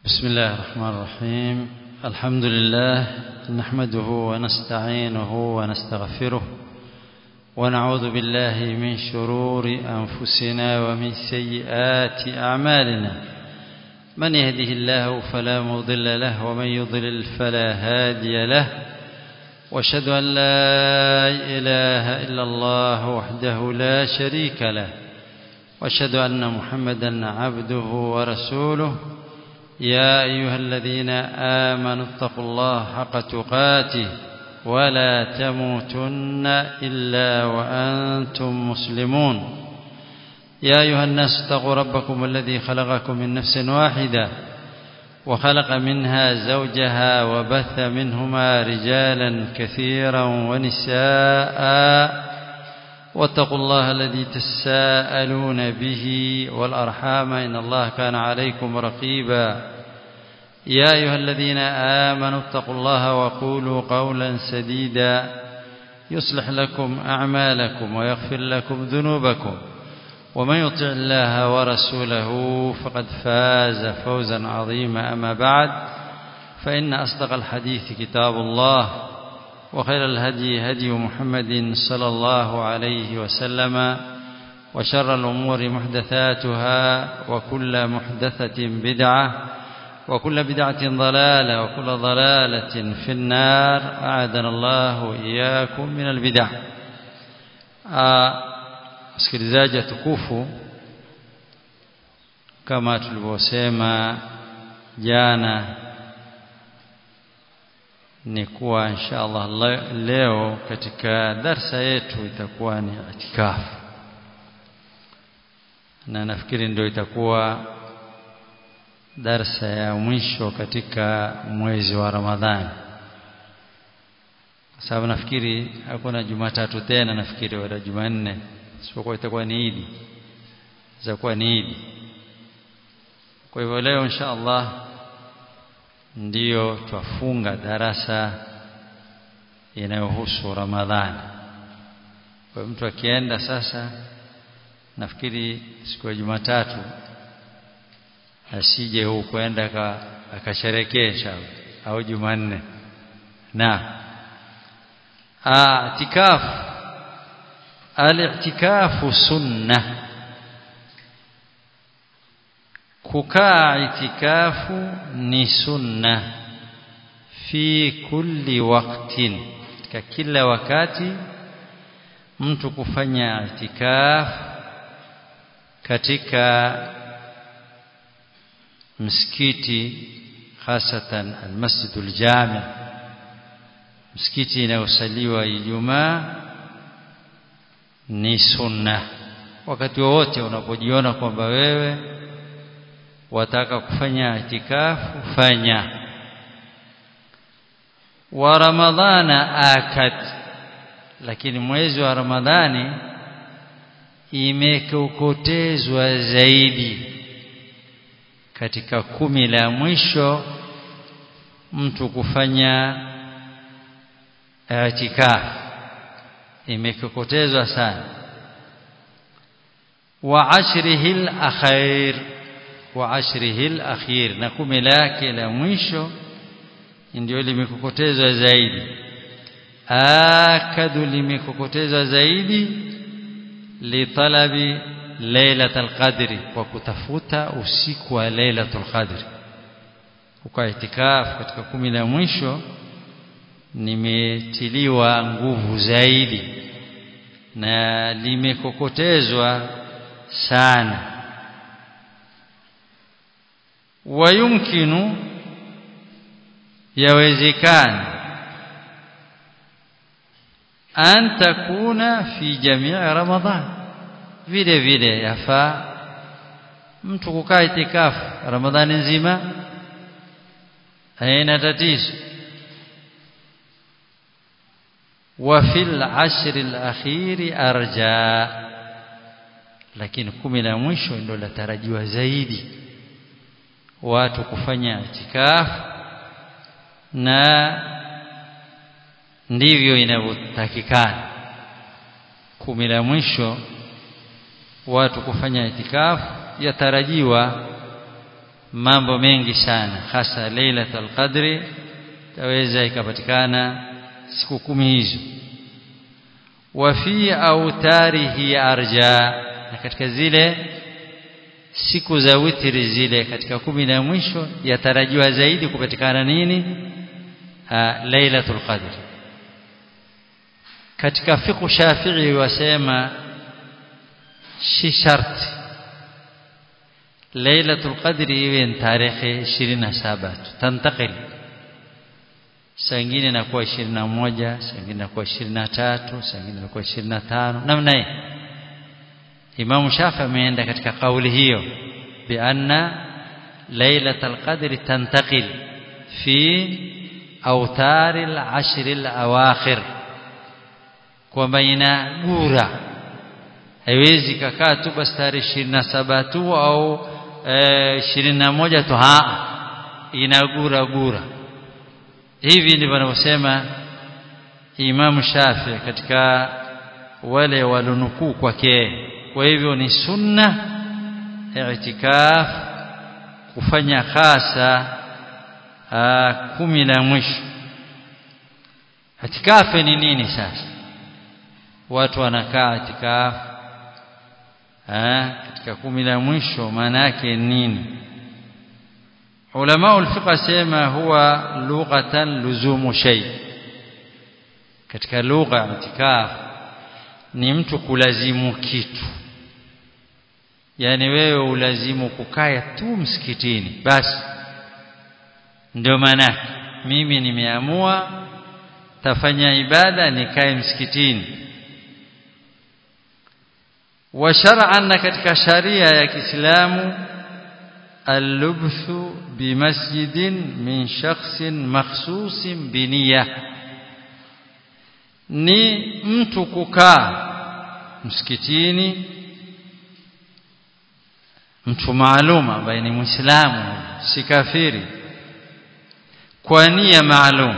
بسم الله الرحمن الرحيم الحمد لله نحمده ونستعينه ونستغفره ونعوذ بالله من شرور أنفسنا ومن سيئات أعمالنا من يهده الله فلا مضل له ومن يضلل فلا هادي له واشهد أن لا إله إلا الله وحده لا شريك له واشهد أن محمدا عبده ورسوله يا أيها الذين آمنوا اتقوا الله حق تقاته ولا تموتن إلا وأنتم مسلمون يا أيها الناس اتقوا ربكم الذي خلقكم من نفس واحدة وخلق منها زوجها وبث منهما رجالا كثيرا ونساء واتقوا الله الذي تساءلون به والأرحام إن الله كان عليكم رقيبا يا أيها الذين آمنوا اتقوا الله وقولوا قولا سديدا يصلح لكم أعمالكم ويغفر لكم ذنوبكم ومن يطع الله ورسوله فقد فاز فوزا عظيما أما بعد فإن أصدق الحديث كتاب الله وخير الهدي هدي محمد صلى الله عليه وسلم وشر الأمور محدثاتها وكل محدثة بدعة وكل بدعة ضلالة وكل ضلالة في النار أعاذنا الله وإياكم من البدع msikilizaji tukufu kama tulivyosema jana ni kuwa insha Allah leo katika darsa yetu itakuwa ni itikafu na nafikiri ndio itakuwa darsa ya mwisho katika mwezi wa Ramadhani kwa sababu nafikiri hakuna Jumatatu tena nafikiri wala Jumanne isipokuwa itakuwa ni Idi itakuwa ni Idi kwa hivyo leo insha Allah ndiyo twafunga darasa inayohusu Ramadhani. Kwa mtu akienda sasa, nafikiri siku ya Jumatatu asije huu kwenda akasherekee au Jumanne. Na itikafu, al-i'tikafu sunnah kukaa itikafu ni sunna fi kulli waqtin katika kila wakati mtu kufanya itikaf katika msikiti hasatan almasjidul jami msikiti inayosaliwa Ijumaa ni sunna wakati wowote unapojiona kwamba wewe wataka kufanya itikafu fanya wa ramadhana akat lakini mwezi wa ramadhani imekokotezwa zaidi katika kumi la mwisho mtu kufanya itikafu imekokotezwa sana wa ashrihi al-akhir wa ashrihi al-akhir na kumi lake la mwisho ndio limekokotezwa zaidi akadu limekokotezwa zaidi litalabi lailatul qadri kwa kutafuta usiku wa lailatul qadri uka itikafu katika kumi la mwisho nimetiliwa nguvu zaidi na limekokotezwa sana ويمكن يوزكان أن تكون في جميع رمضان vile vile yafaa mtu kukaa itikafu ramadhani nzima haina tatizo wa fil ashri al-akhiri arja lakini kumi la mwisho ndio latarajiwa zaidi watu kufanya itikafu na ndivyo inavyotakikana kumi la mwisho watu kufanya itikafu yatarajiwa mambo mengi sana hasa lailatul qadri taweza ikapatikana siku kumi hizo wa fi autarihi arja na katika zile siku za witri zile katika kumi na mwisho yatarajiwa zaidi kupatikana nini lailatul qadr katika fiqh shafi'i wasema si sharti lailatul qadri iwe tarehe 27 tantakil saa ingine inakuwa 21 saa ingine inakuwa 23 saa ingine inakuwa 25 namna hii Imam Shafi ameenda katika kauli hiyo bi anna lailatul qadri tantakil fi awtari al-ashr al-awakhir kwamba inagura haiwezi kakaa tu basi tarehe 27 tu au ishirini na moja tu ha inagura gura hivi ndivyo anavyosema Imam Shafi katika wale walonukuu kwake kwa hivyo ni sunna i'tikaf kufanya hasa kumi la mwisho i'tikaf ni nini sasa watu wanakaa i'tikaf katika kumi la mwisho maana yake nini ulama ulfiqh sema huwa lughatan luzumu shay katika lugha itikaf ni mtu kulazimu kitu yani wewe ulazimu kukaya tu msikitini basi ndio maana mimi nimeamua tafanya ibada nikae msikitini wa shar'an katika sharia ya Kiislamu al-lubthu bi masjidin min shakhsin makhsusin bi niyya ni mtu kukaa msikitini mtu maalum ambaye ni muislamu si kafiri kwa nia maalum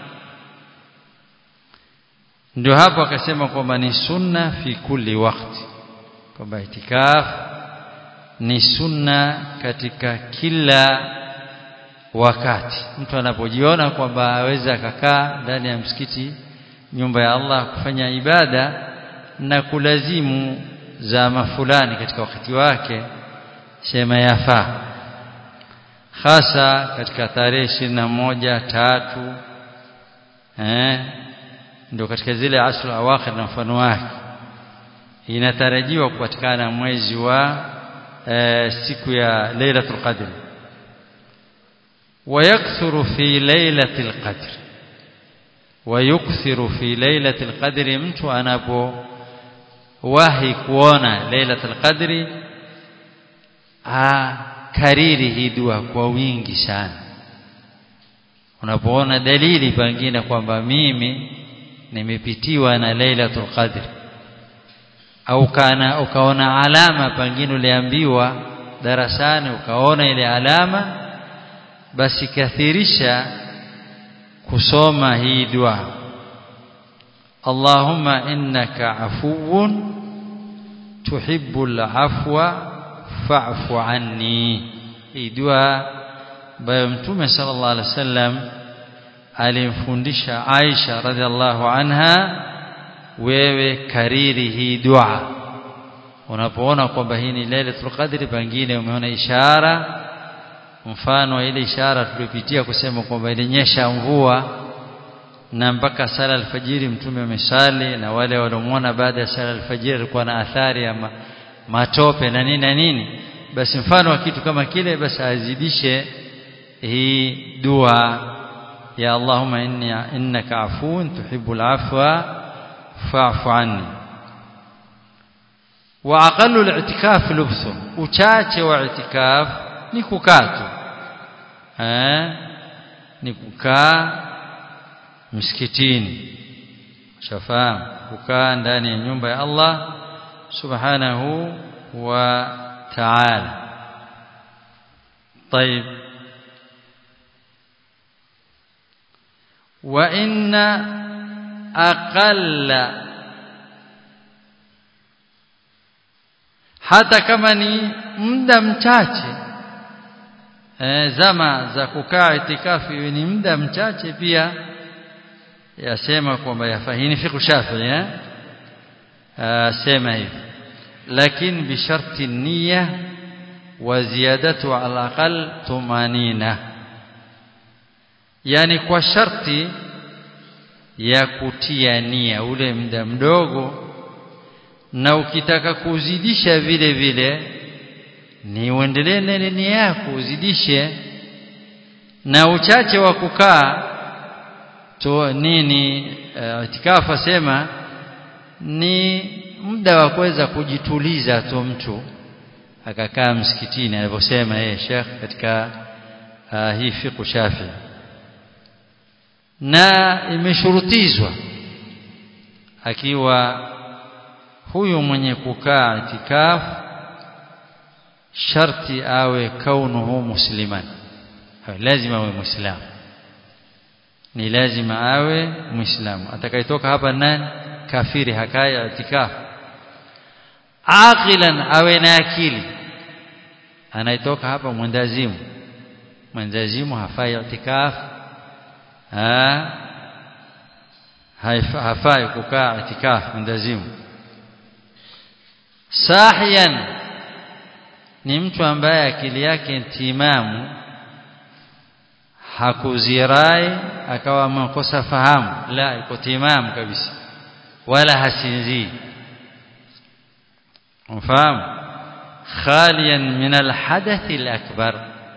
ndio hapo akasema kwamba ni sunna fi kulli wakati kwamba itikaf ni sunna katika kila wakati mtu anapojiona kwamba aweza akakaa ndani ya msikiti nyumba ya Allah kufanya ibada na kulazimu zama fulani katika wakati wake sema yafaa hasa katika tarehe ishirini na moja tatu eh ndio katika zile asru awakhir na mfano wake inatarajiwa kupatikana mwezi wa e, siku ya Lailatul Qadr ويكثر في ليلة القدر ويكثر في ليلة القدر mtu anapo wahi kuona Lailatul Qadri kariri hii dua kwa wingi sana unapoona dalili pengine kwamba mimi nimepitiwa na Lailatul Qadr au kana ukaona alama pengine uliambiwa darasani ukaona ile alama basi kathirisha kusoma hii dua Allahumma innaka afuwun tuhibbul afwa fa'fu anni hii dua ambayo mtume sallallahu alaihi wasallam alimfundisha Aisha radhiallahu anha wewe kariri hii dua unapoona kwamba hii ni Lailatul Qadri pengine umeona ishara mfano wa ile ishara tuliyopitia kusema kwamba ilinyesha mvua na mpaka sala alfajiri mtume amesali na wale waliomwona baada ya sala alfajiri alikuwa na athari ya ma, matope na nini na nini basi mfano wa kitu kama kile basi azidishe hii dua ya Allahumma inni innaka afuun tuhibbul afwa fa'fu anni wa aqallu al-i'tikaf lubsu uchache wa i'tikaf ni kukaa tu eh ni kukaa msikitini shafahamu kukaa ndani ya nyumba ya Allah subhanahu wa ta'ala طيب وإن أقل hata kama ni muda mchache e, zama za kukaa itikafu iwe ni muda mchache pia yasema kwamba yafahini fiqh shafi'i eh sema hivi lakini bisharti niyya wa ziyadatu ala aqal tumanina yani kwa sharti ya kutia nia ule muda mdogo na ukitaka kuzidisha vile vile ni uendelee na nia yako uzidishe na uchache wa kukaa to nini uh, itikafu asema ni muda wa kuweza kujituliza tu mtu akakaa msikitini alivyosema yeye Sheikh katika uh, hii fiqh Shafi na imeshurutizwa akiwa huyu mwenye kukaa itikafu sharti awe kaunuhu musliman lazima awe muislamu ni lazima awe muislamu atakayetoka hapa nani kafiri hakaya itikafu aqilan awe na akili anayetoka hapa mwendazimu mwendazimu hafai itikafu ha hafai kukaa itikafu mwendazimu sahiyan ni mtu ambaye akili yake timamu hakuzirai akawa amekosa fahamu la iko timamu kabisa wala hasinzii mfahamu khaliyan min alhadath alakbar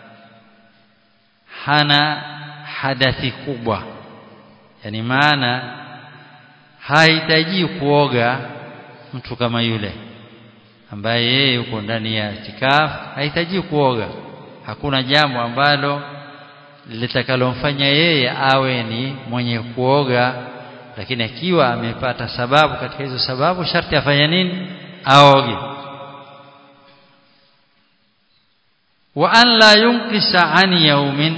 hana hadathi kubwa yani maana hahitaji kuoga mtu kama yule ambaye yeye yuko ndani ya itikafu hahitaji kuoga hakuna jambo ambalo litakalomfanya yeye awe ni mwenye kuoga lakini akiwa amepata sababu katika hizo sababu sharti afanye nini aoge wa an la yunkisa an yaumin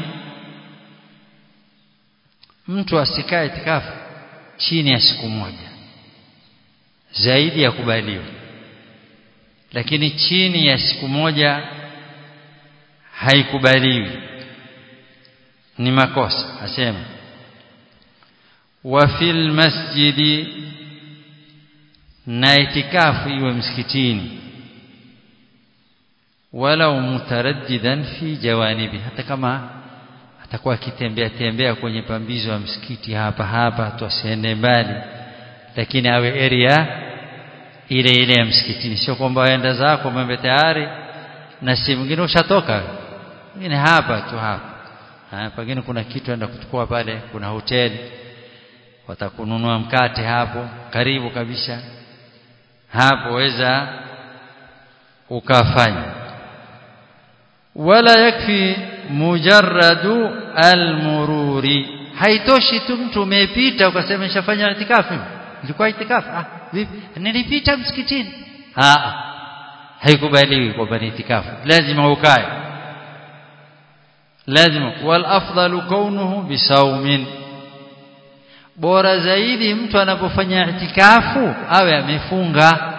mtu asikae itikafu chini ya siku moja zaidi ya kubaliwa lakini chini ya siku moja haikubaliwi ni makosa asema wa fil masjidi na itikafu iwe msikitini walau mutaraddidan fi jawanibi hata kama atakuwa akitembea tembea kwenye pambizo ya msikiti hapa hapa tusiende mbali lakini awe area ile ile ya msikitini sio kwamba waenda zako mambe tayari na si mwingine ushatoka mwingine hapa tu hapa ha, pengine kuna kitu enda kuchukua pale kuna hoteli watakununua mkate hapo karibu kabisa hapo weza ukafanya wala yakfi mujarradu almururi haitoshi tu mtu umepita ukasema nishafanya itikafu nilikuwa itikafu ah vipi nilipita msikitini ah haikubaliwi kwamba ni itikafu lazima ukae lazima wal afdalu kaunuhu bisaumin bora zaidi mtu anapofanya itikafu awe amefunga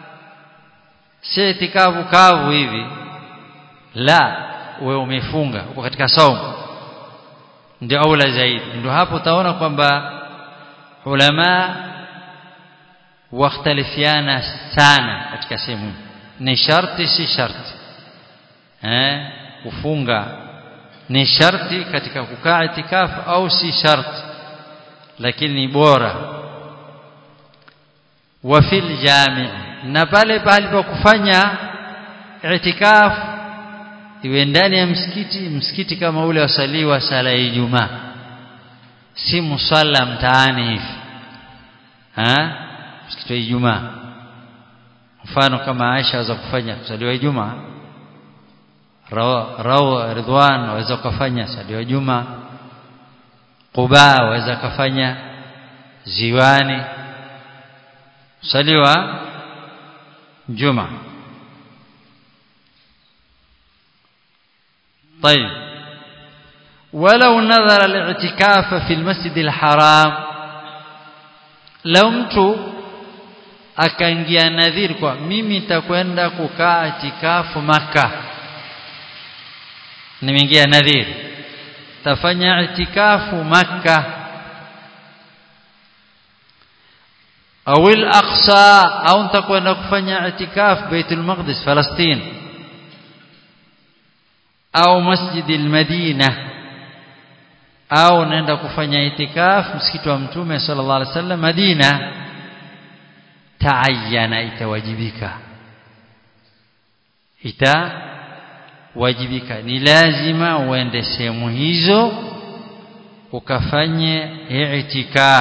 si itikafu kavu hivi la wewe umefunga uko katika saumu ndio aula zaidi ndio hapo utaona kwamba ulama wakhtalifiana sana katika sehemu ni sharti si sharti eh kufunga ni sharti katika kukaa itikafu au si sharti lakini ni bora wa fil jami na pale pale pa kufanya itikafu iwe ndani ya msikiti msikiti kama ule wasaliwa sala ya Ijumaa si musalla mtaani hivi ha msikiti wa Ijumaa mfano kama Aisha aweza kufanya kusaliwa Ijumaa Rawa Ridwan waweza kufanya saliwa Ijumaa Quba waweza kufanya ziwani saliwa Jumaa طيب ولو نظر الاعتكاف في المسجد الحرام لو mtu akaingia nadhiri kwa mimi nitakwenda kukaa itikafu maka nimeingia nadhiri tafanya itikafu makka au al-aqsa au nitakwenda kufanya itikaf baitul maqdis palestina au masjid al-madina au naenda kufanya itikaf msikiti wa mtume sallallahu alaihi wasallam madina taayana itawajibika itawajibika ni lazima uende sehemu hizo ukafanye i'tikaf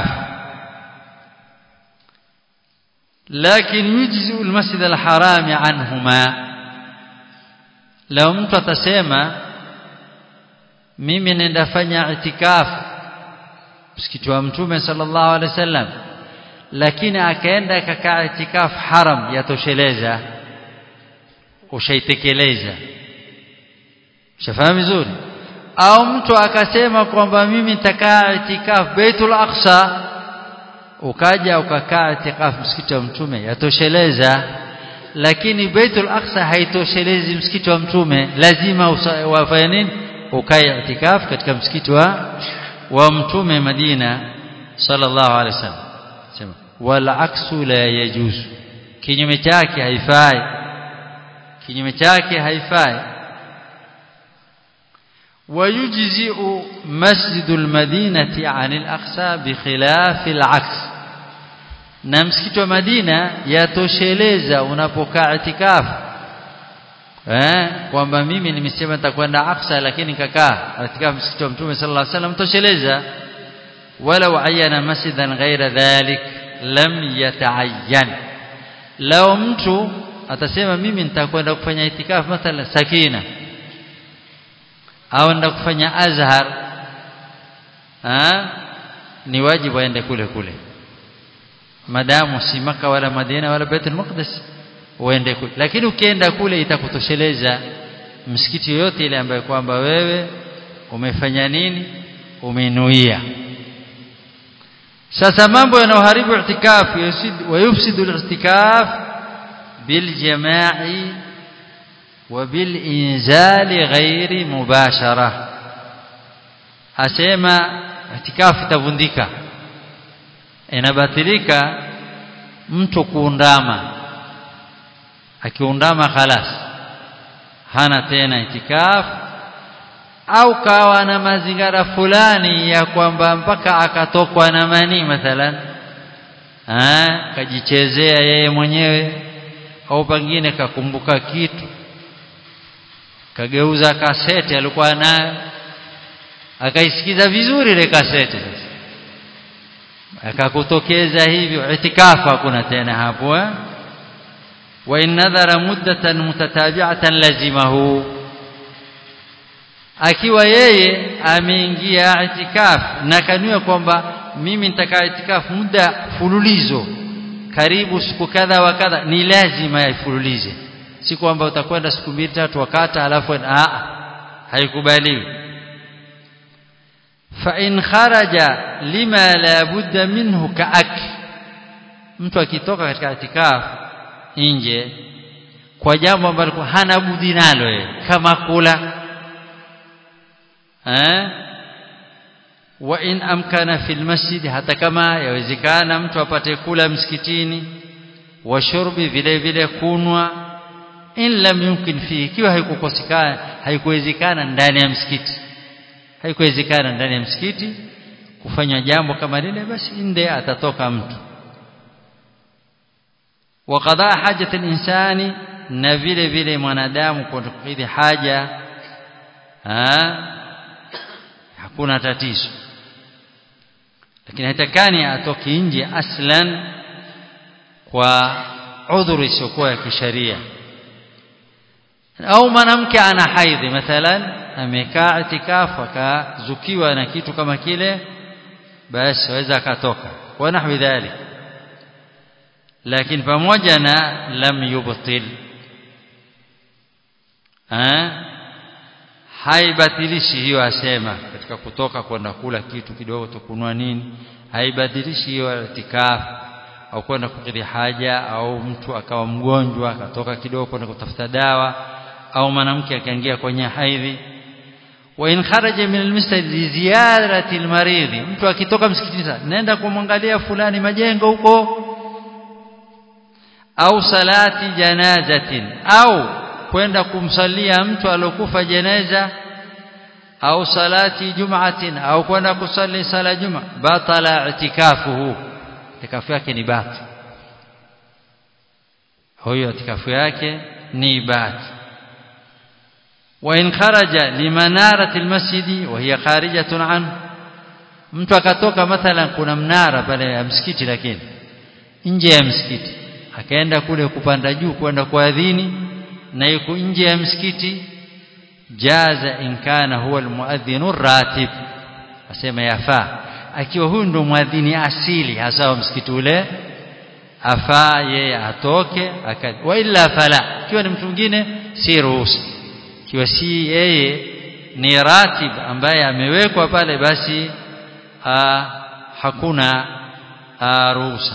لكن يجزئ المسجد الحرام عنهما لو mtu atasema mimi nenda fanya itikaf msikiti wa mtume sallallahu alaihi wasallam lakini akaenda akakaa itikaf haram yatosheleza ushaitekeleza ushafahamu vizuri au mtu akasema kwamba mimi nitakaa itikaf Baitul Aqsa ukaja ukakaa itikaf msikiti wa mtume yatosheleza lakini Baitul Aqsa haitoshelezi msikiti wa mtume lazima wafanye nini ukae itikaf katika msikiti wa wa mtume Madina sallallahu alaihi wasallam sema wal aksu la yajuzu kinyume chake haifai kinyume chake haifai ويجزئ مسجد المدينة عن الأقصى بخلاف العكس na msikiti wa Madina yatosheleza unapokaa itikafu eh kwamba mimi nimesema nitakwenda Aqsa lakini nikakaa katika msikiti wa Mtume sallallahu alaihi wasallam tosheleza wala ayana masjidan ghaira dhalik lam yataayyan lao mtu atasema mimi nitakwenda kufanya itikafu mathalan Sakina au nenda kufanya Azhar ha? ni wajibu aende kule kule madamu si maka wala Madina wala Baitul Maqdis uende kule lakini ukienda kule itakutosheleza msikiti yoyote ile ambayo kwamba wewe umefanya nini umenuia sasa mambo yanayoharibu i'tikaf wayufsidu al-i'tikaf biljama'i وبالإنزال غير مباشرة asema itikafu itavundika inabatilika mtu kuundama akiundama khalas hana tena itikafu au kawa na mazingira fulani ya kwamba mpaka akatokwa na mani mathalan ah kajichezea yeye mwenyewe au pengine kakumbuka kitu kageuza kaseti alikuwa nayo akaisikiza vizuri ile kaseti sasa akakutokeza hivyo itikafu hakuna tena hapo eh wa in nadhara muddatan mutatabi'atan lazimahu akiwa yeye ameingia itikaf na kanua kwamba mimi nitakaa itikaf muda fululizo karibu siku kadha wa kadha ni lazima yaifululize si kwamba utakwenda siku mbili tatu wakata alafu a haikubaliwi fa in kharaja lima la budda minhu kaak mtu akitoka katika itikaf nje kwa jambo ambalo hana budi nalo yeye kama kula eh wa in amkana fil masjid hata kama yawezekana mtu apate kula msikitini wa shurbi vile vile kunwa in lam yumkin fi ikiwa haikukosekana haikuwezekana ndani ya msikiti haikuwezekana ndani ya msikiti kufanya jambo kama lile basi nde atatoka mtu wa qadaa hajat al-insani na vile vile mwanadamu kukidhi haja ha? hakuna tatizo lakini haitakani atoki nje aslan kwa udhuru isiyokuwa ya kisharia au mwanamke ana haidhi mathalan amekaa itikafu akazukiwa na kitu kama kile basi waweza akatoka wa nahwi dhalik lakini pamoja na lam yubtil ha haibatilishi hiyo asema katika kutoka kwenda kula kitu kidogo tukunua nini haibatilishi hiyo itikafu au kwenda kukidhi haja au mtu akawa mgonjwa akatoka kidogo kwenda kutafuta dawa au mwanamke akaingia kwenye haidhi wa in kharaja min almasjid li ziyarati almarid mtu akitoka msikitini nenda kumwangalia fulani majengo huko au salati janazatin au kwenda kumsalia mtu alokufa jeneza au salati jum'atin au kwenda kusali sala juma batala itikafuhu itikafu yake ni bati huyo itikafu yake ni bati wa in kharaja limanarati almasjidi wa hiya kharijatun an mtu akatoka mathalan kuna mnara pale ya msikiti lakini nje ya msikiti akaenda kule kupanda juu kwenda kuadhini na yuko nje ya msikiti jaza in kana huwa almuadhdhinu ratib asema yafaa akiwa huyu ndo muadhini asili hasa wa msikiti ule afaa yeye atoke wa illa fala ikiwa ni mtu mwingine si ruhusa ikiwa si yeye ni ratib ambaye amewekwa pale basi a, hakuna ruhusa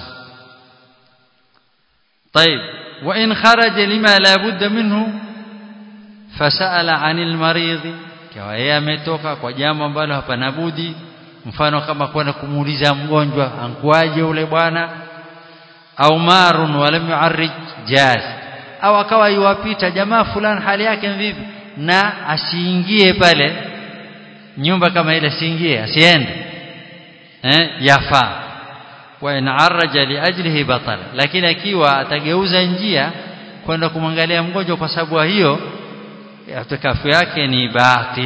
طيب وإن خرج لما لا بد منه فسأل عن المريض kwa yeye ametoka kwa jambo ambalo hapana budi mfano kama kwenda kumuuliza mgonjwa ankuaje ule bwana au marun walam yu'arrij jaz au akawa yuwapita jamaa fulani hali yake vipi na asiingie pale nyumba kama ile asiingie asiende eh yafaa wa in arraja li ajlihi batala lakini akiwa atageuza njia kwenda kumwangalia mgonjwa kwa sababu hiyo itikafu yake ni batil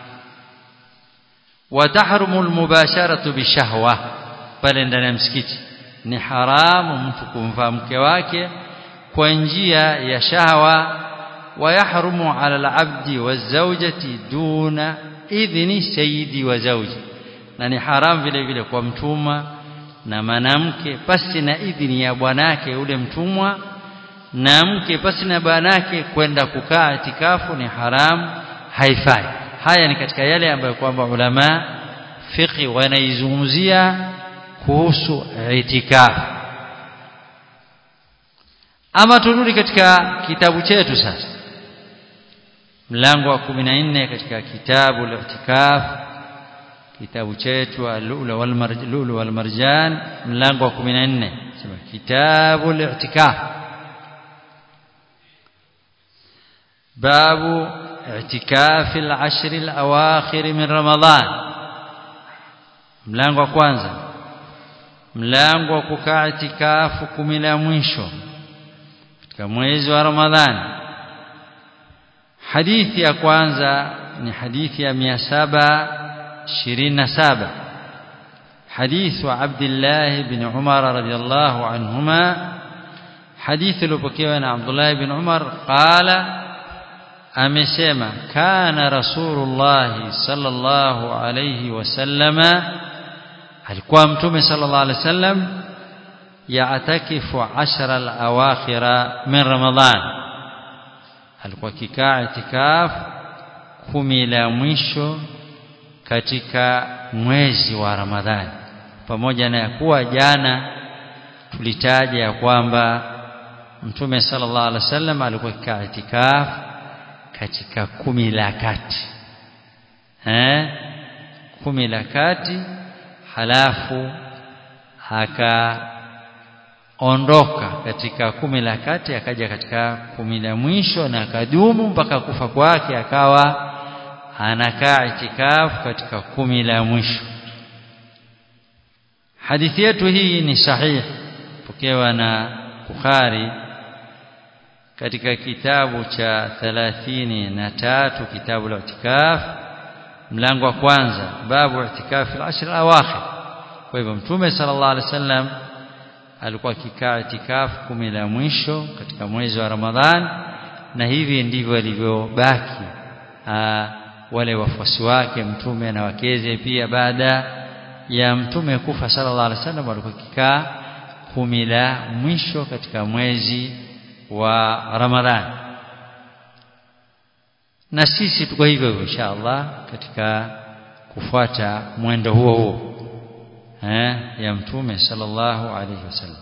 wa tahrumu almubasharatu bishahwa pale ndani ya msikiti ni haramu mtu kumvaa mke wake kwa njia ya shahwa wa yahrumu ala alabdi wazawjati duna idhni sayyidi wa zawji na ni haramu vile vile kwa mtuma na mwanamke pasi na idhini ya bwanake ule mtumwa na mke pasi na bwanake kwenda kukaa itikafu ni haramu haifai haya ni katika yale ambayo kwamba ulama fiqhi wanaizungumzia kuhusu itikafu ama turudi katika kitabu chetu sasa mlango wa 14 katika kitabu al-i'tikaf kitabu chetu al-lulu wal marjan wal marjan mlango wa 14 sema kitabu al-i'tikaf babu i'tikaf al-ashr al-awakhir min ramadan mlango wa kwanza mlango wa kukaa itikafu kumi la mwisho katika mwezi wa ramadhani hadithi ya kwanza ni hadithi ya 727 حديث عبد الله بن عمر رضي الله عنهما حديث لبكيوان عبد الله بن عمر قال أمسيما كان رسول الله صلى الله عليه وسلم alikuwa mtume sallallahu alaihi wasallam yaatakifu ashara al-awakhira min ramadhan alikuwa kikaa itikaf kumi la mwisho katika mwezi wa ramadhani pamoja na kuwa jana tulitaja ya kwamba mtume sallallahu alaihi wasallam alikuwa kikaa itikaf katika kumi la kati eh kumi la kati halafu akaondoka katika kumi la kati akaja katika kumi la mwisho na akadumu mpaka kufa kwake akawa anakaa itikafu katika kumi la mwisho hadithi yetu hii ni sahihi pokewa na Bukhari katika kitabu cha 33 kitabu la itikaf mlango wa kwanza babu itikafi al-ashr al-awakhir kwa hivyo mtume sallallahu alaihi wasallam alikuwa akikaa itikafu kumi la mwisho katika mwezi wa Ramadhan na hivi ndivyo alivyobaki wale wafuasi wake mtume na wakeze pia baada ya mtume kufa sallallahu alaihi wasallam walikuwa kikaa kumi la mwisho katika mwezi wa Ramadhan na sisi tuko hivyo hivyo inshallah katika kufuata mwendo huo huo eh ya mtume sallallahu alaihi wasallam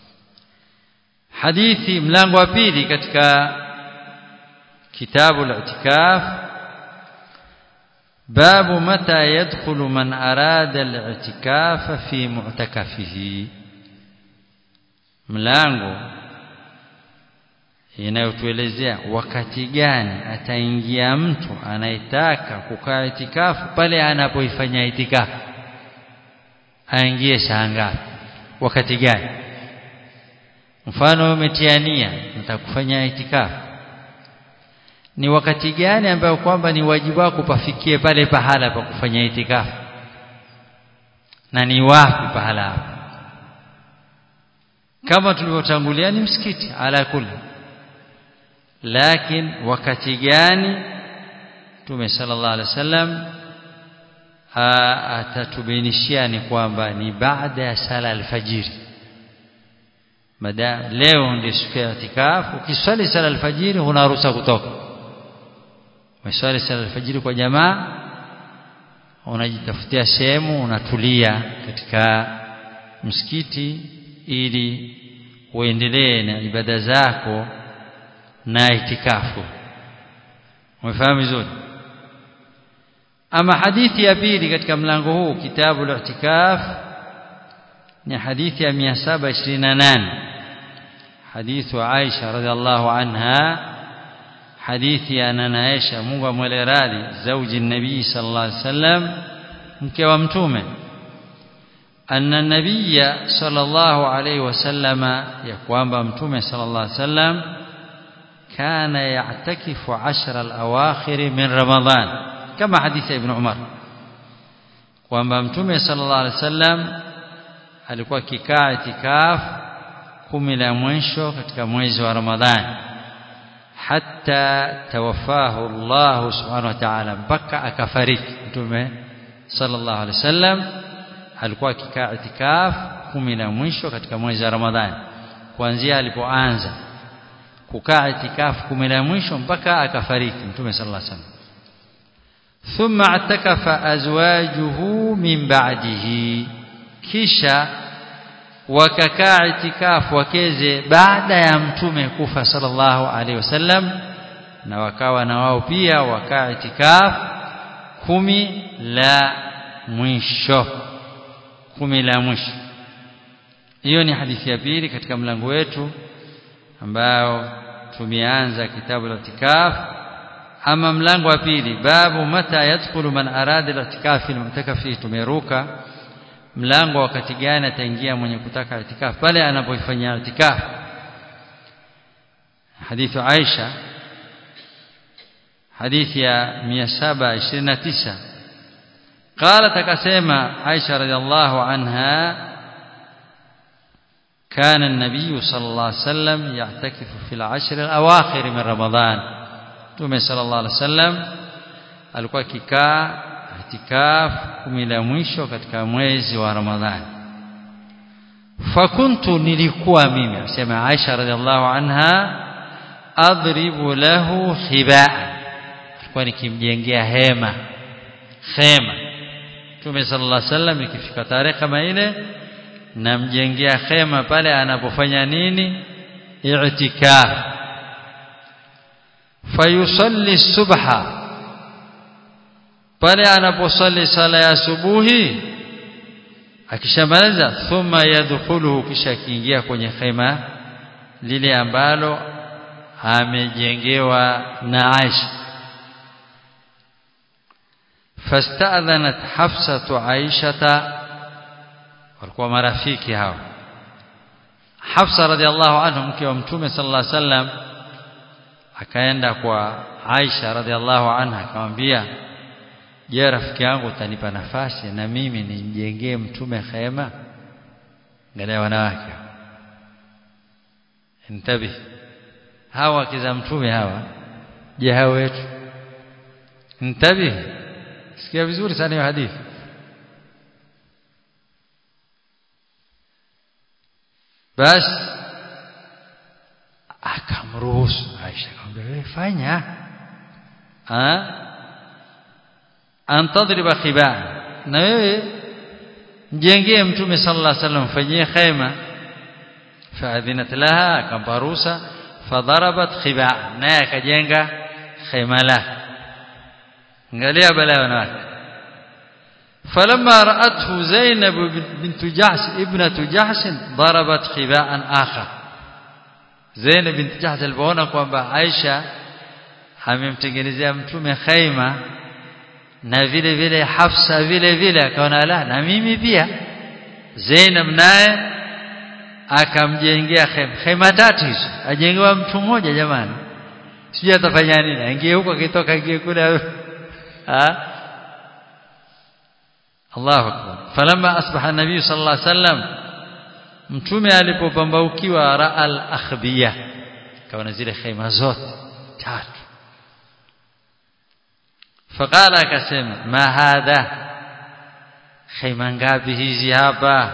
hadithi mlango wa pili katika kitabu al-i'tikaf باب متى يدخل من أراد الاعتكاف في معتكفه mlango inayotuelezea wakati gani ataingia mtu anayetaka kukaa itikafu pale anapoifanya itikafu aingie saa ngapi wakati gani mfano umetiania nitakufanya itikafu ni wakati gani ambayo kwamba ni wajibu wako pafikie pale pahala pa kufanya itikafu na ni wapi pahala hapo kama tulivyotangulia ni msikiti ala kulli lakini wakati gani Mtume sallallahu alaihi wasallam atatubainishia ni kwamba ni baada ya sala alfajiri mada leo ndio siku ya itikafu ukiswali sala alfajiri huna ruhusa kutoka umeswali sala alfajiri kwa jamaa unajitafutia sehemu unatulia katika msikiti ili uendelee na ibada zako na itikafu umefahamu vizuri ama hadithi ya pili katika mlango huu kitabu al-i'tikaf ni hadithi ya 728 hadithu Aisha radhiallahu anha hadithi ya nana Aisha Mungu amwele radhi zauji nabii sallallahu alaihi wasallam mke wa mtume أن النبي صلى الله عليه وسلم يقوم متومه صلى الله عليه وسلم كان يعتكف عشر الأواخر من رمضان كما حديث ابن عمر kwamba mtume sallallahu alaihi wasallam alikuwa kikaa itikaf kumi la mwisho katika mwezi wa Ramadhani hatta tawafahu Allah subhanahu wa ta'ala mpaka akafariki mtume sallallahu alaihi wasallam alikuwa akikaa itikaf kumi la mwisho katika mwezi wa Ramadhani kuanzia alipoanza kukaa itikaf kumi la mwisho mpaka akafariki mtume sallallahu alaihi wasallam thumma atakafa azwajuhu min ba'dihi kisha wakakaa itikaf wakeze baada ya mtume kufa sallallahu alaihi wasallam na wakawa na wao pia wakaa itikaf kumi la mwisho kumi la mwisho hiyo ni hadithi ya pili katika mlango wetu ambao tumeanza kitabu la itikaf ama mlango wa pili babu mata yadkhulu man arada al-i'tikaf fi al-mu'takafi tumeruka mlango wakati gani ataingia mwenye kutaka itikaf pale anapoifanyia itikaf hadithu Aisha hadithi ya 729 قالت كسيما عائشة رضي الله عنها كان النبي صلى الله عليه وسلم يعتكف في العشر الأواخر من رمضان تومي صلى الله عليه وسلم alikuwa kikaa itikaf kumi la mwisho katika mwezi wa Ramadhani fakuntu nilikuwa mimi asema Aisha radhiallahu anha adribu lahu khibaa alikuwa nikimjengea hema khema Mtume sallallahu alaihi wasallam ikifika tarehe kama ile namjengea khema pale anapofanya nini i'tikaf fayusalli subha pale anaposali sala ya subuhi akishamaliza thumma yadkhuluhu kisha kiingia kwenye khema lile ambalo amejengewa na Aisha فاستأذنت حفصة عائشة walikuwa marafiki hao Hafsa radhiallahu anhu mke wa Mtume sallallahu alaihi wasallam akaenda kwa Aisha radhiallahu anha akamwambia je rafiki yangu utanipa nafasi na mimi nimjengee mtume khema angalia wanawake intabi hawa kiza mtume hawa je hao wetu intabi sikia vizuri sana hiyo hadithi basi akamruhusu Aisha akamwambia wewe fanya ah antadriba khibaa na wewe mjengee mtume sallallahu alaihi wasallam fanyie khema faadhinat laha akampa ruhusa fadarabat khibaa naye akajenga khema la angalia balaa wanawake فلما رأته زينب بنت جحش ابنة جحش ضربت خباء آخر زينب بنت جحش alipoona kwamba Aisha amemtengenezea mtume khaima na vile vile Hafsa vile vile akaona la na mimi pia Zainab naye akamjengea khaima khaima tatu hizo ajengewa mtu mmoja jamani sijui atafanya nini aingie huko akitoka ingie kule ah Allahu akbar falamma asbaha an-nabiy sallallahu alaihi wasallam mtume alipopambaukiwa ra'al akhbiya kaona zile khaima zote tatu faqala akasema ma hadha khaima ngapi hizi hapa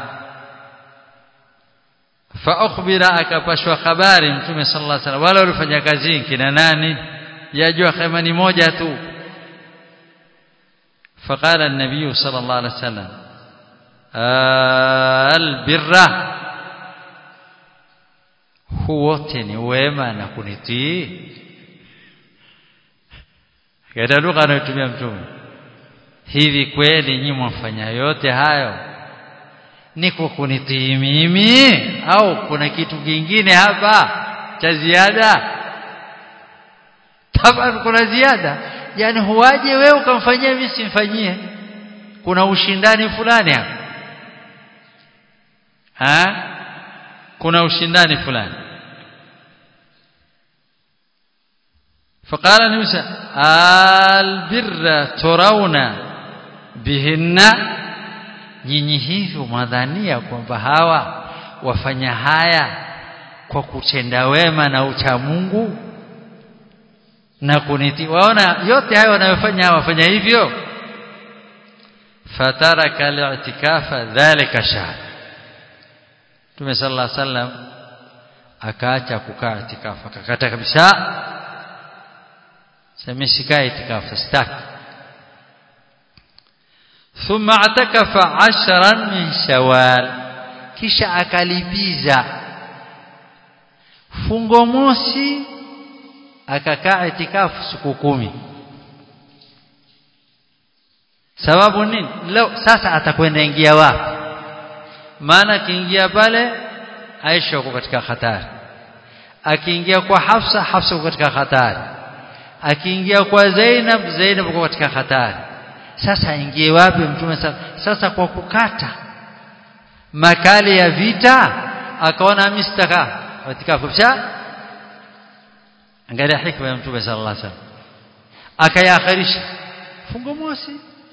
fa ukhbira akapashwa habari mtume sallallahu alaihi wasallam wale walifanya kazi kina nani yajua khaima ni moja tu فقال النبي صلى الله عليه وسلم البر huwote ni wema na kunitii katika lugha anayotumia mtume hivi kweli nyinyi mwafanya yote hayo ni kwa kunitii mimi au kuna kitu kingine hapa cha ziada taban kuna ziada yani huwaje wewe ukamfanyia mimi simfanyie kuna ushindani fulani hapa ha kuna ushindani fulani فقال موسى البر ترون بهن nyinyi hivyo mwadhania kwamba hawa wafanya haya kwa kutenda wema na ucha Mungu na kuniti waona yote hayo wanayofanya hawa wafanya hivyo fataraka al-i'tikafa dhalika shahr Mtume sallallahu alaihi wasallam akaacha kukaa itikafu akakata kabisa sema sikai itikafu sitaki ثم اعتكف عشرا من شوال kisha akalipiza fungo mosi akakaa itikafu siku kumi sababu nini leo sasa atakwenda ingia wapi maana akiingia pale Aisha uko katika hatari akiingia kwa Hafsa Hafsa uko katika hatari akiingia kwa Zainab Zainab uko katika hatari sasa ingie wapi mtume sasa, sasa kwa kukata makali ya vita akaona mistaka itikafu kisha angalia hikma ya mtume sallallahu alaihi wasallam akayaakhirisha fungo mosi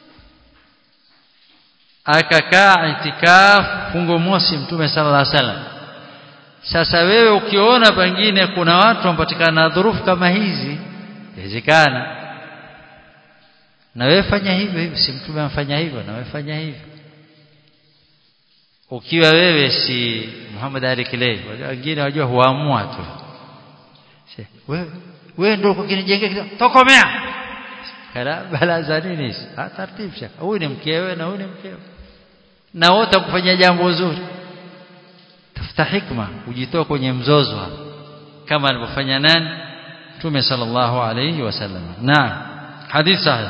akakaa itikaf fungo mosi mtume sallallahu alaihi wasallam sasa wewe ukiona pengine kuna watu wampatikana na dhurufu kama hizi inawezekana na wewe fanya hivyo hivyo si mtume amfanya hivyo na wewe fanya hivyo ukiwa wewe si Muhammad Ali Kilei wengine wajua huamua tu wewe wewe ndio ukinijengea tokomea kala bala za nini tartibisha huyu ni mkewe na huyu ni mkewe na wote kufanya jambo zuri tafuta hikma ujitoa kwenye mzozo hapa kama alivyofanya nani Mtume sallallahu alayhi wasallam naam hadith sahih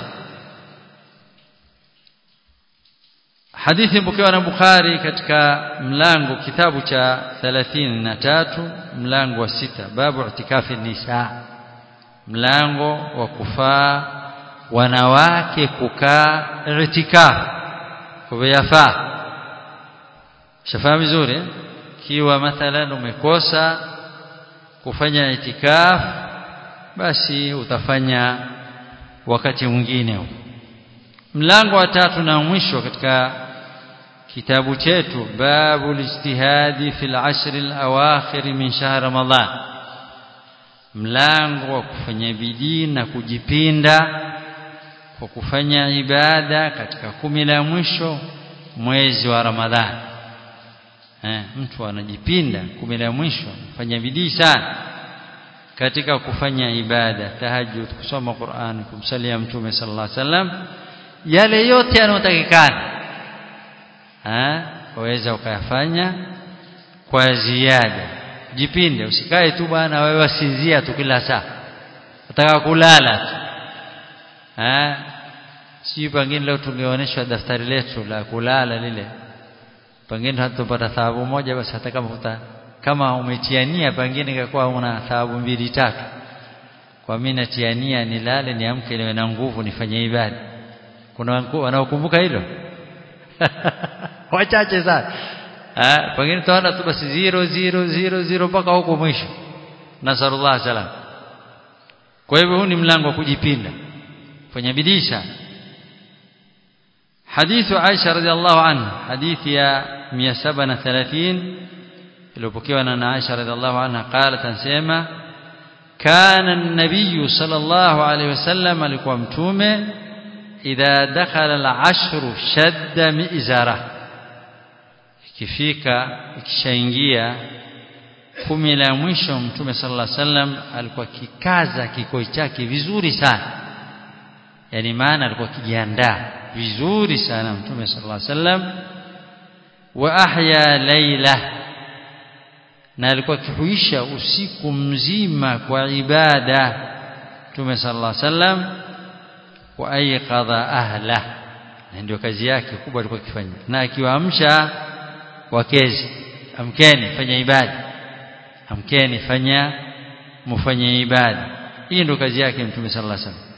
hadithi mpokewa na Bukhari katika mlango kitabu cha 33 mlango wa sita babu itikafi nisa mlango wa kufaa wanawake kukaa itikaf kwa yafaa shafahamu vizuri kiwa mathalan umekosa kufanya itikaf basi utafanya wakati mwingine mlango wa tatu na mwisho katika kitabu chetu babu lijtihadi fil ashr al awakhir min shahr ramadan mlango wa kufanya bidii na kujipinda kwa kufanya ibada katika kumi la mwisho mwezi wa ramadhani eh, mtu anajipinda kumi la mwisho fanya bidii sana katika kufanya ibada tahajjud kusoma Qur'an kumsalia mtume sallallahu alaihi wasallam yale yote yanayotakikana eh waweza ukayafanya kwa ziada jipinde usikae tu bwana wewe wasinzia tu kila saa utaka kulala tu eh sijui pengine leo tungeonyeshwa daftari letu la kulala lile pengine hatupata thawabu moja basi hata kama uta, kama umetiania pengine ingekuwa una thawabu mbili tatu kwa mimi natiania nilale niamke niwe na nguvu nifanye ibada kuna wanaokumbuka hilo wachache sana ah pengine tunaona tu basi 0 0 0 0 mpaka huko mwisho nasallallahu salam kwa hivyo huu ni mlango wa kujipinda fanya bidii sana حديث عائشة رضي الله عنها حديث يا 137 iliyopokewa na Aisha radhiallahu anha qalat ansema kana an-nabiy sallallahu alayhi wasallam alikuwa mtume idha dakhala al-ashru shadda mi'zara ikifika ikishaingia kumi la mwisho mtume sallallahu alayhi wasallam alikuwa kikaza kikoi chake vizuri sana yani maana alikuwa kijiandaa vizuri sana mtume sallallahu alayhi wasallam wa ahya layla na alikuwa akihuisha usiku mzima kwa ibada mtume sallallahu alayhi wasallam wa ayqadha ahla na ndio kazi yake kubwa alikuwa akifanya na akiwaamsha wakezi amkeni fanya ibada amkeni fanya mufanye ibada hii ndio kazi yake mtume sallallahu alayhi wasallam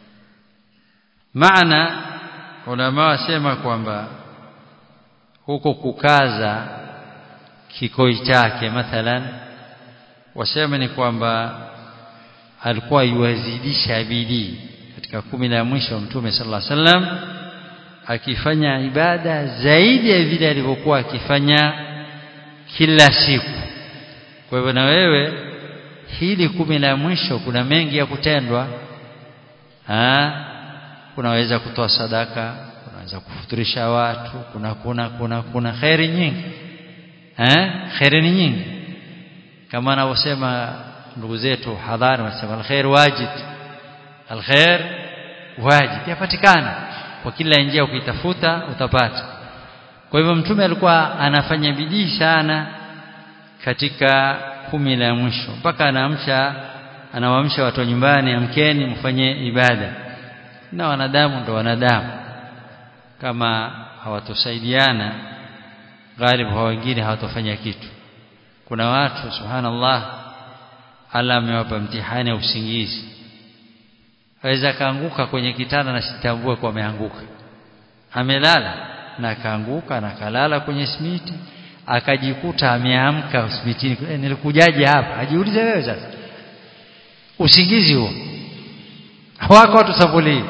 maana ulama wasema kwamba huko kukaza kikoi chake mathalan wasema ni kwamba alikuwa yuwazidisha bidii katika kumi la mwisho mtume sallallahu alaihi wasallam akifanya ibada zaidi ya vile alivyokuwa akifanya kila siku kwa hivyo na wewe hili kumi la mwisho kuna mengi ya kutendwa ha? unaweza kutoa sadaka unaweza kufuturisha watu kuna kuna kuna kuna khairi nyingi eh khairi ni nyingi kama anavyosema ndugu zetu hadhari wanasema alkhair wajid alkhair wajid yapatikana kwa kila njia ukitafuta utapata kwa hivyo mtume alikuwa anafanya bidii sana katika kumi la mwisho mpaka anaamsha anawaamsha watu wa nyumbani amkeni mfanye ibada na wanadamu ndo wanadamu kama hawatosaidiana ghalibu hao wengine hawatofanya kitu kuna watu subhanallah Allah amewapa mtihani wa usingizi aweza kaanguka kwenye kitanda na sitambue kwa ameanguka amelala na kaanguka na kalala kwenye simiti akajikuta ameamka simitini e, nilikujaje hapa ajiulize wewe sasa usingizi huo wako watu sampuli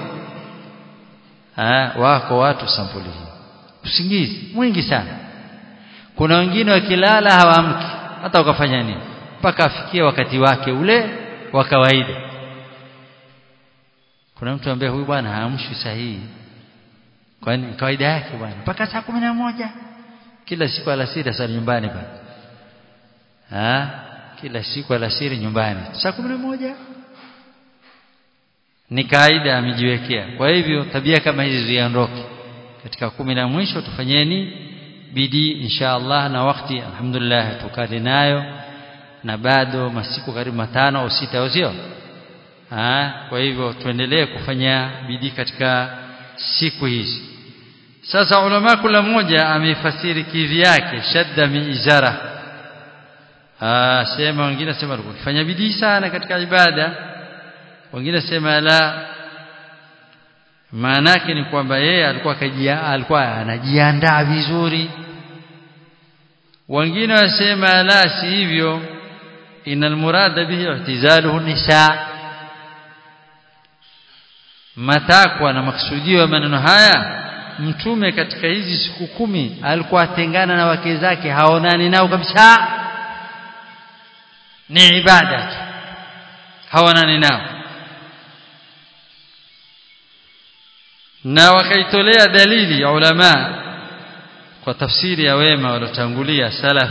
wako watu sampuli usingizi mwingi sana kuna wengine wakilala hawaamki hata wakafanya nini mpaka afikie wakati wake ule wa kawaida kuna mtu ambaye huyu bwana haamshwi sahihi kwani kawaida yake bwana mpaka saa kumi na moja kila siku alasiri asali nyumbani bwana kila siku alasiri nyumbani saa kumi na moja ni kaida amejiwekea kwa hivyo tabia kama hizi ziondoke katika kumi la mwisho tufanyeni bidii insha Allah na wakati alhamdulillah tukali nayo na bado masiku karibu matano au sita au sio kwa hivyo tuendelee kufanya bidii katika siku hizi sasa ulama kula mmoja ameifasiri kivyake shadda miizara ah sema wengine sema alikuwa akifanya bidii sana katika ibada wengine sema la maana yake ni kwamba yeye alikuwa kajia, alikuwa anajiandaa vizuri wengine wasema la si hivyo inal murada bihi ihtizaluhu nisa matakwa na maksudio ya maneno haya mtume katika hizi siku kumi alikuwa atengana na wake zake haonani nao kabisa ni ibada tu haonani nao na wakaitolea dalili ya ulama kwa tafsiri ya wema waliotangulia salaf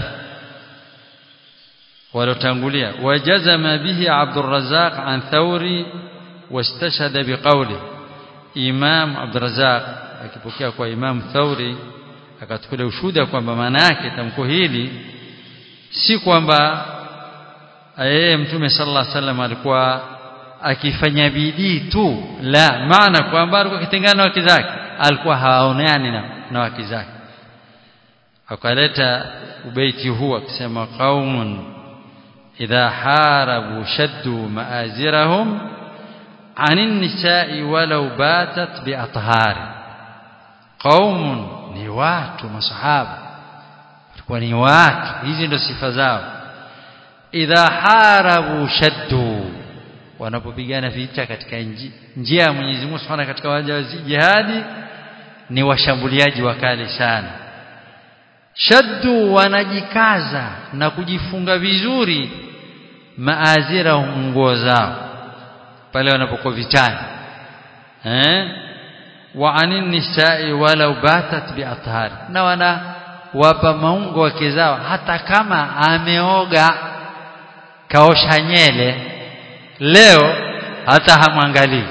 waliotangulia wajazama bihi Abdurrazzaq an Thawri wastashhada biqawli Imam Abdurrazzaq akipokea kwa Imam Thawri akatukulia ushuhuda kwamba maana yake tamko hili si kwamba yeye mtume sallallahu alaihi wasallam alikuwa akifanya bidii tu la maana kwamba alikuwa akitengana na wake zake alikuwa hawaoneani na, na wake zake akaleta ubeiti huu akisema qaumun idha harabu shaddu maazirahum anin nisa'i walau batat biathari qaumun ni watu masahaba walikuwa ni watu hizi ndio sifa zao idha harabu shaddu wanapopigana vita katika njia ya Mwenyezi Mungu Subhanahu katika waja wa jihadi ni washambuliaji wakali sana shaddu wanajikaza na kujifunga vizuri maazira nguo zao pale wanapokuwa vitani eh wa anin nisa'i walau batat biathari na wana wapa maungo wake zao hata kama ameoga kaosha nyele leo hata hamwangalii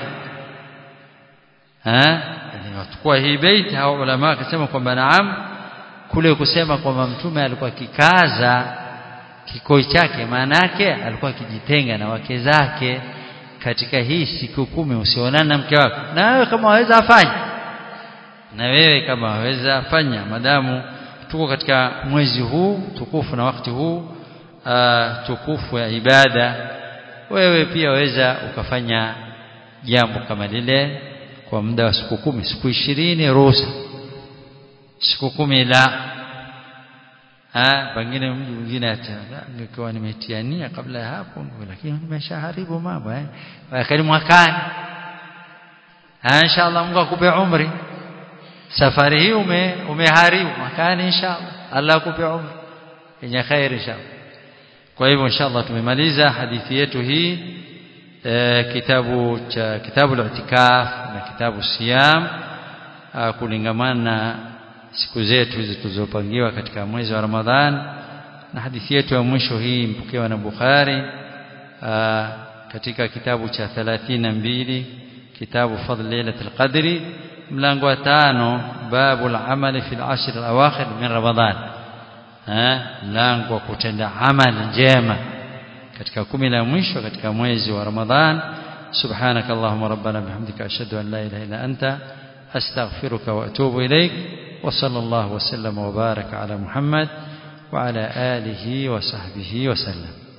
eh yani watukua hii bait hao ulama akasema kwamba naam kule kusema kwamba mtume alikuwa kikaza kikoi chake maana yake alikuwa akijitenga na wake zake katika hii siku kumi usionane na mke wako na wewe kama waweza afanye na wewe kama waweza fanya madamu tuko katika mwezi huu tukufu na wakati huu uh, tukufu ya ibada wewe pia waweza ukafanya jambo kama lile kwa muda wa siku kumi siku ishirini ruhusa siku kumi la ah pengine mtu mwingine nilikuwa nimetiania kabla ya hapo lakini nimeshaharibu mambo eh lakini mwakani ah inshallah Mungu akupe umri safari hii ume umeharibu mwakani inshallah Allah akupe umri yenye khair inshallah kwa hivyo inshallah tumemaliza hadithi yetu hii e, kitabu cha kitabu al-i'tikaf na kitabu siyam kulingamana na siku zetu hizi tulizopangiwa katika mwezi wa Ramadhan na hadithi yetu ya mwisho hii mpokewa na Bukhari aa, katika kitabu cha 32 kitabu fadl lailatul qadri mlango wa tano babu al-amal fi al-ashr al-awakhir min Ramadhan mlango wa kutenda amali njema katika kumi la mwisho katika mwezi wa Ramadhan سبحانك اللهم ربنا بحمدك أشهد أن لا إله إلا أنت أستغفرك وأتوب إليك وصلى الله وسلم وبارك على محمد وعلى آله وصحبه وسلم